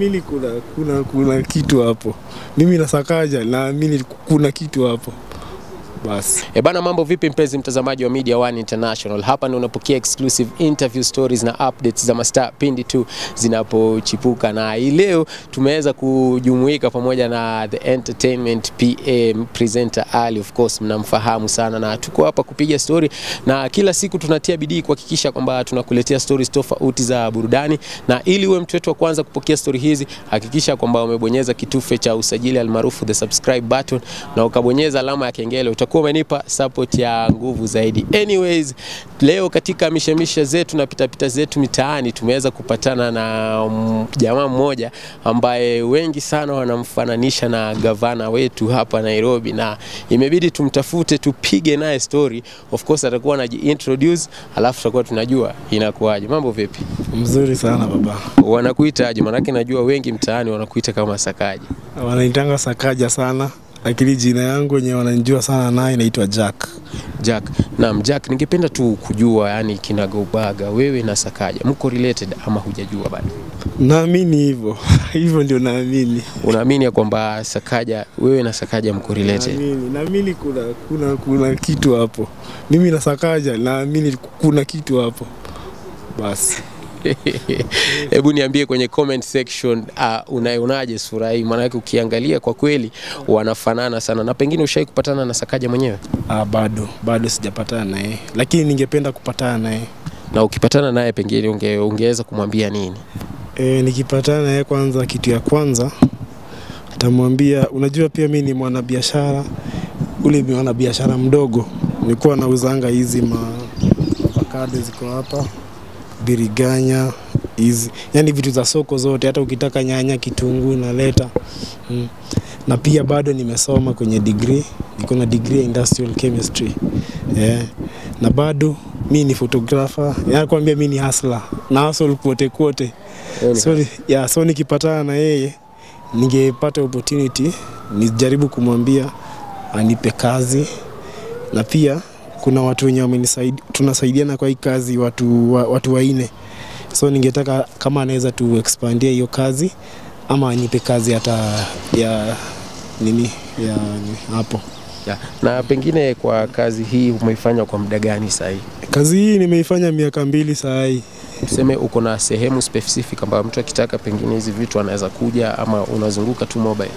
Mimi kuna, kuna, kuna kitu hapo. Mimi nasakaja naamini kuna kitu hapo. Basi. E bana, mambo vipi mpenzi mtazamaji wa Media One International? Hapa ndio unapokea exclusive interview stories na updates za mastaa pindi tu zinapochipuka, na hii leo tumeweza kujumuika pamoja na the entertainment PA presenter Ali, of course mnamfahamu sana, na tuko hapa kupiga story, na kila siku tunatia bidii kuhakikisha kwamba tunakuletea stories tofauti za burudani, na ili uwe mtu wetu wa kwanza kupokea story hizi, hakikisha kwamba umebonyeza kitufe cha usajili almaarufu the subscribe button na ukabonyeza alama ya kengele utakuwa umenipa support ya nguvu zaidi. Anyways, leo katika mishemisha zetu na pitapita zetu mitaani tumeweza kupatana na mm, jamaa mmoja ambaye wengi sana wanamfananisha na gavana wetu hapa Nairobi, na imebidi tumtafute tupige naye story. Of course atakuwa anajiintroduce, alafu tutakuwa tunajua inakuwaje. Mambo vipi? Mzuri sana baba. Wanakuitaje? Maanake najua wengi mtaani wanakuita kama Sakaji. Wanaitanga Sakaja sana, lakini jina yangu wenye wananijua sana naye inaitwa Jack. Jack. Naam, Jack, ningependa tu kujua yani kinagaubaga wewe na Sakaja mko related ama hujajua bado? Naamini hivyo. hivyo ndio naamini. Unaamini ya kwamba Sakaja wewe na Sakaja mko related? Naamini, naamini kuna, kuna, kuna kitu hapo. Mimi nasakaja naamini kuna kitu hapo. Basi. Hebu niambie kwenye comment section uh, unaionaje sura hii? Maanake ukiangalia kwa kweli wanafanana sana, na pengine ushai kupatana na Sakaja mwenyewe, Ah, bado bado sijapatana naye, lakini ningependa kupatana naye. na ukipatana naye pengine unge, ungeweza kumwambia nini? E, nikipatana naye kwanza, kitu ya kwanza nitamwambia, unajua pia mi ni mwanabiashara, ule ni mwanabiashara mdogo, nilikuwa nauzanga hizi ma avocado ziko hapa, biriganya hizi, yani vitu za soko zote, hata ukitaka nyanya, kitunguu naleta mm. Na pia bado nimesoma kwenye degree, niko na degree ya industrial chemistry yeah. Na bado mi ni photographer, yani kwambia mi ni hustler na hustle kote kote so, ni- yeah, so nikipatana na yeye ningepata opportunity nijaribu kumwambia anipe kazi, na pia kuna watu wenye wamenisaidia, tunasaidiana kwa hii kazi watu, wa, watu waine, so ningetaka kama anaweza tu expandia hiyo kazi ama anipe kazi hata ya nini ya ni- hapo. Ya. Na pengine kwa kazi hii umeifanya kwa muda gani sasa hivi? Kazi hii nimeifanya miaka mbili saa hii. Tuseme uko na sehemu specific ambayo mtu akitaka pengine hizi vitu anaweza kuja ama unazunguka tu mobile?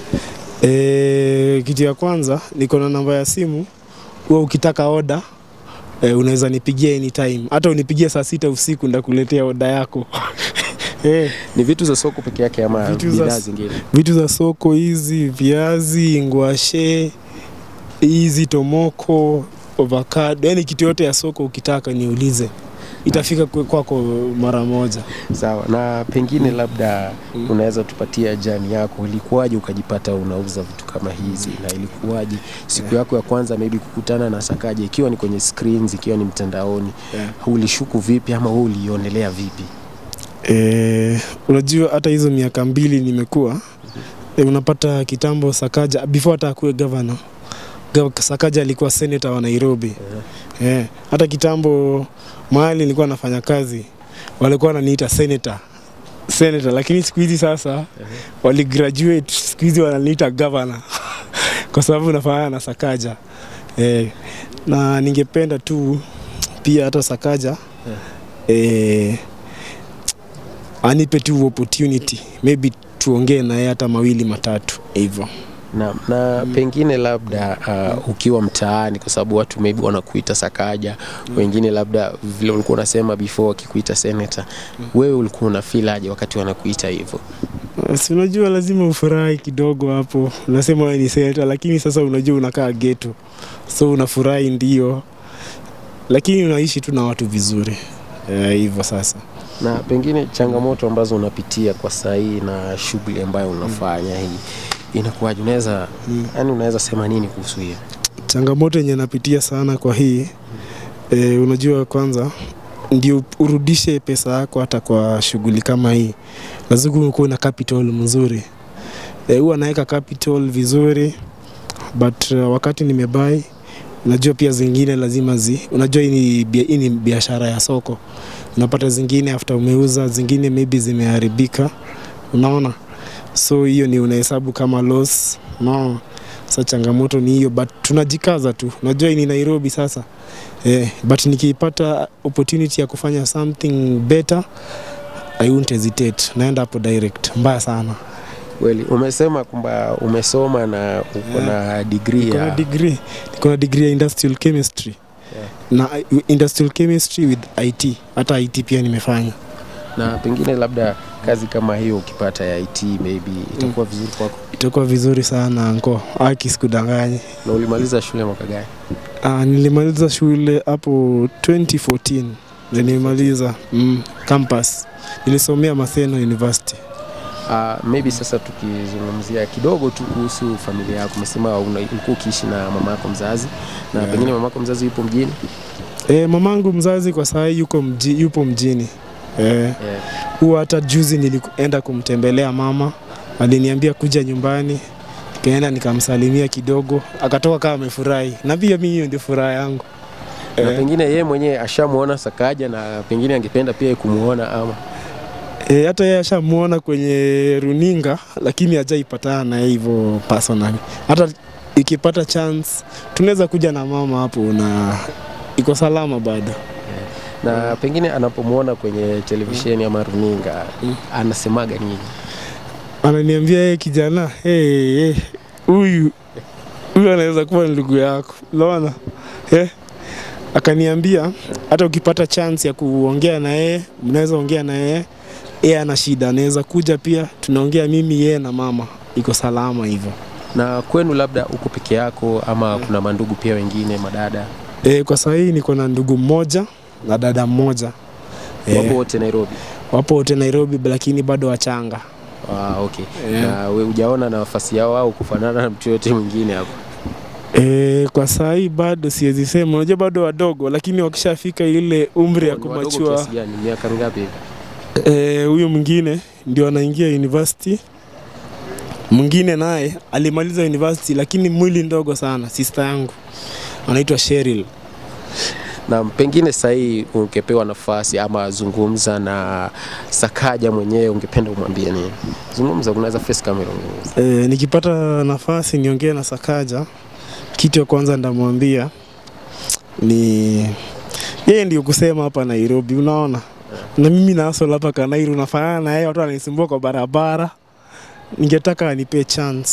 E, kitu ya kwanza niko na namba ya simu, huwa ukitaka oda e, unaweza nipigia anytime, hata unipigie saa sita usiku ndakuletea oda yako e, Ni vitu za soko peke yake ama Vitu za- bidhaa zingine? vitu za soko hizi, viazi, ngwashe hizi, tomoko, avocado, yani kitu yote ya soko ukitaka niulize, itafika kwe- kwako mara moja. Sawa. Na pengine labda unaweza tupatia jani yako, ilikuwaje ukajipata unauza vitu kama hizi, na ilikuwaje siku yako ya kwanza maybe kukutana na Sakaja, ikiwa ni kwenye screens, ikiwa ni mtandaoni, Yeah. ulishuku vipi ama wewe ulionelea vipi? E, unajua hata hizo miaka mbili nimekuwa e, unapata kitambo Sakaja before hata akuwe governor Gav- Sakaja alikuwa senator wa Nairobi e, hata kitambo mahali nilikuwa nafanya kazi walikuwa wananiita senator senator, lakini siku hizi sasa wali graduate, siku hizi wananiita governor kwa sababu nafanana na Sakaja e, na ningependa tu pia hata Sakaja e, anipe tu opportunity maybe tuongee naye hata mawili matatu hivyo. na, na pengine labda uh, ukiwa mtaani kwa sababu watu maybe wanakuita Sakaja wengine labda vile ulikuwa unasema before wakikuita senator wewe ulikuwa una feel aje wakati wanakuita hivyo Si unajua lazima ufurahi kidogo hapo, unasema wewe ni senator, lakini sasa unajua unakaa geto, so unafurahi ndio, lakini unaishi tu na watu vizuri Eh, hivyo sasa. na pengine changamoto ambazo unapitia kwa saa hii na shughuli ambayo unafanya hii inakuwaje unaweza yani unaweza sema nini kuhusu hiyo Changamoto yenye napitia sana kwa hii e, unajua kwanza ndio urudishe pesa yako hata kwa shughuli kama hii, lazima ukuwe na capital mzuri. E, huwa naweka capital vizuri but uh, wakati nimebai unajua pia zingine lazima zi, unajua hii ni, bia- hii ni biashara ya soko, unapata zingine after umeuza, zingine maybe zimeharibika, unaona so hiyo ni unahesabu kama loss no. Sasa changamoto ni hiyo, but tunajikaza tu. Najua hii ni Nairobi sasa eh, but nikipata opportunity ya kufanya something better I won't hesitate, naenda hapo direct. Mbaya sana. Kweli umesema kwamba umesoma na uko na degree Niko na ya degree, niko na degree ya industrial chemistry Yeah. na uh, industrial chemistry with IT. Hata IT pia nimefanya. na pengine labda kazi kama hiyo ukipata ya IT maybe itakuwa vizuri kwako. Itakuwa vizuri sana anko, aki sikudanganye. Na ulimaliza shule mwaka gani? Ah, nilimaliza shule hapo 2014 ndio nilimaliza mm, campus. Nilisomea Maseno University. Uh, maybe sasa tukizungumzia kidogo tu kuhusu familia yako, umesema una- ulikuwa ukiishi na mama yako mzazi na Yeah. pengine mama yako mzazi yupo mjini E, mamangu mzazi kwa saa hii yuko mji, yupo mjini e, yeah. huwa hata juzi nilienda kumtembelea mama, aliniambia kuja nyumbani, nikaenda nikamsalimia kidogo, akatoka kama amefurahi, na pia mimi hiyo ndio furaha yangu na Eh. pengine yeye mwenyewe ashamuona Sakaja na pengine angependa pia kumuona ama E, hata yeye ashamuona kwenye runinga, lakini hajaipatana na yeye hivyo personally. Hata ikipata chance tunaweza kuja na mama hapo, na iko salama bado. na pengine anapomuona kwenye televisheni ama runinga Mm. anasemaga nini? Ananiambia yeye, kijana, hey, hey, huyu huyu anaweza kuwa ni ndugu yako, unaona eh? Akaniambia hata ukipata chance ya kuongea na yeye, mnaweza ongea na yeye, yeye ana shida, anaweza kuja pia, tunaongea mimi yeye na mama, iko salama hivyo. Na kwenu labda uko peke yako ama kuna mandugu pia wengine madada E, kwa sasa hii niko na ndugu mmoja na dada mmoja e, wapo wote Nairobi? wapo wote Nairobi, lakini bado wachanga Ah, okay. Yeah. Na we hujaona nafasi yao au kufanana na mtu yote mwingine hapo? e, kwa saa hii bado siwezi sema, unajua bado wadogo, lakini wakishafika ile umri ya Ni wadogo kumachua kiasi gani? Miaka mingapi hivi? Eh, huyu mwingine ndio anaingia university. Mwingine naye alimaliza university lakini mwili ndogo sana, sister yangu anaitwa Cheryl. Na pengine sasa hii ungepewa nafasi ama zungumza na Sakaja mwenyewe, ungependa umwambie nini? Zungumza, unaweza face camera ungeuza. Eh, nikipata nafasi niongee na Sakaja, kitu ya kwanza ndamwambia ni yeye ndio kusema hapa Nairobi, unaona na mimi na hustle hapa Kanairu nafanana na yeye, watu wananisumbua kwa barabara. Ningetaka anipe chance,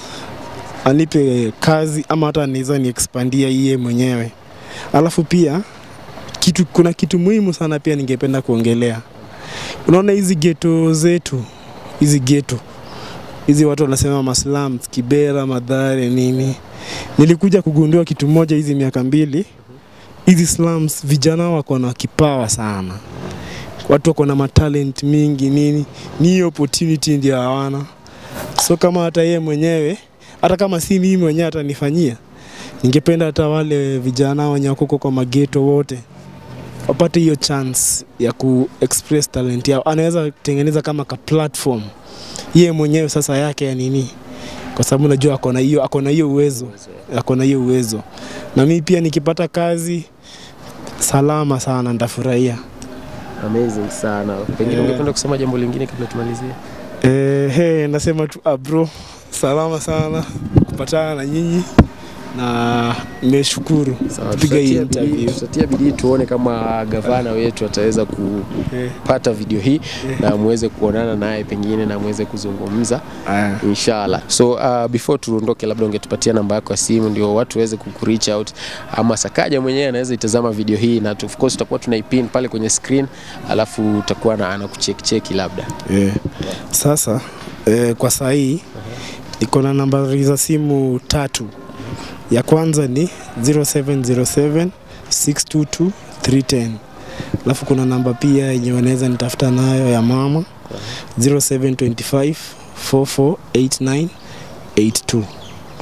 anipe kazi ama hata anaweza ni expandia yeye mwenyewe. Alafu pia kitu, kuna kitu muhimu sana pia ningependa kuongelea. Unaona hizi geto zetu, hizi geto hizi watu wanasema maslums, Kibera, Madhare, nini. Nilikuja kugundua kitu moja hizi miaka mbili, hizi slums vijana wako na kipawa sana, watu wako na matalent mingi nini, ni hiyo opportunity ndio hawana. So kama hata yeye mwenyewe, hata kama si mimi mwenyewe atanifanyia, ningependa hata wale vijana wenye wako huko kwa mageto wote wapate hiyo chance ya ku express talent yao. Anaweza tengeneza kama ka platform yeye mwenyewe sasa yake ya nini, kwa sababu najua ako na hiyo ako na hiyo uwezo ako na hiyo uwezo, na mimi pia nikipata kazi salama sana nitafurahia. Amazing sana. Pengine Yeah. ungependa kusema jambo lingine kabla tumalizie? Eh, he, nasema tu ah, bro, salama sana kupatana na nyinyi na nimeshukuru Sawa, kupiga hii tutatia bidii- interview. tutatia bidii tuone kama gavana wetu ataweza Eh, kupata video hii na muweze kuonana naye pengine na muweze kuzungumza aya. inshallah. So uh, before tuondoke, labda ungetupatia namba yako ya simu ndio watu waweze kukureach out, ama Sakaja mwenyewe anaweza itazama video hii na tu- of course tutakuwa tunaipin pale kwenye screen, alafu utakuwa na anakucheki cheki labda. Eh, Sasa eh, kwa saa hii iko na nambari za simu tatu. Ya kwanza ni 0707 622 310. Alafu kuna namba pia yenye wanaweza nitafuta nayo ya mama 0725 448982.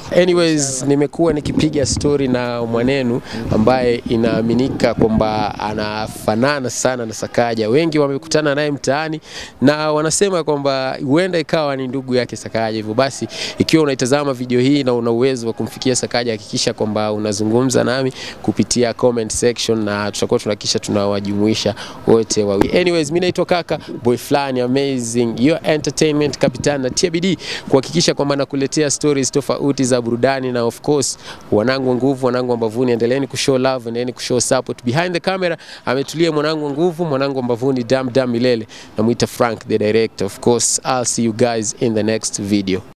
Anyways, nimekuwa nikipiga story na mwanenu ambaye inaaminika kwamba anafanana sana na Sakaja. Wengi wamekutana naye mtaani na wanasema kwamba huenda ikawa ni ndugu yake Sakaja. Hivyo basi, ikiwa unaitazama video hii na una uwezo wa kumfikia Sakaja, hakikisha kwamba unazungumza nami kupitia comment section na tutakuwa tunahakikisha tunawajumuisha wote wawili. Anyways, mimi naitwa Kaka Boy Flani Amazing, your entertainment captain na TBD kuhakikisha kwamba nakuletea stories tofauti za burudani na of course wanangu wa nguvu, wanangu wa mbavuni, endeleeni kushow love, endeleeni kushow support. Behind the camera ametulia mwanangu wa nguvu, mwanangu wa mbavuni, dam dam milele, namuita Frank the director. Of course, I'll see you guys in the next video.